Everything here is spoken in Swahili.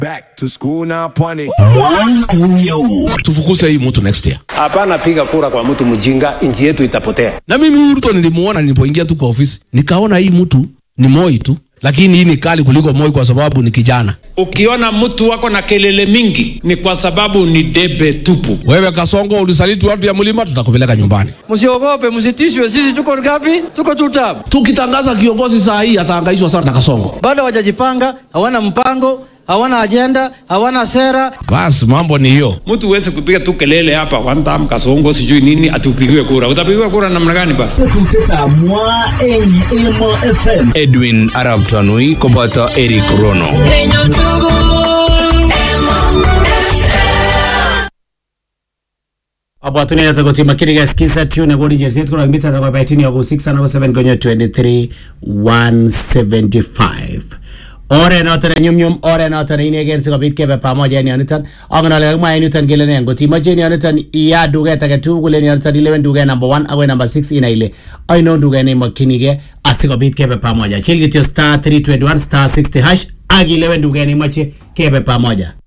Back to school now, pwani. tufukuse hii mtu next year. Hapana piga kura kwa mtu mjinga, nchi yetu itapotea. Na mimi huyu Ruto nilimuona nilipoingia tu kwa ofisi, nikaona hii mtu ni Moi tu, lakini hii ni kali kuliko Moi kwa sababu ni kijana. Ukiona mtu wako na kelele mingi ni kwa sababu ni debe tupu. Wewe Kasongo, ulisaliti watu ya mlima, tutakupeleka nyumbani. Msiogope, msitishwe. Sisi tuko ngapi? Tuko two term. Tukitangaza kiongozi saa hii atahangaishwa sana na Kasongo. Bado hawajajipanga, hawana mpango, hawana ajenda, hawana sera. Basi mambo ni hiyo. Mtu uweze kupiga tu kelele hapa one time kasongo sijui nini atupigiwe kura. Utapigiwa kura namna gani ba? Tutetamwa enye Emo FM. Edwin Arab Tanui koboto Eric Rono. Abwatuni yata kutima kiri ga skiza tune godi jerset kuna mbita kwa baitini ya ku 6 na 7 gonyo 23 175 ore noton nyumnyum ore noton inegen sikobit kebe pamoja en yoniton angen ale kakimwa en yuton kele ne ngot imoche en yoniton iya duket age tugul en yoniton ilewen duket number 1 akoi number 6 inai ile ainon duket neimokyinige asikobit kebe pamoja chil kityo star 321 star 60 hash ak ilewen duket neimoche kebe pamoja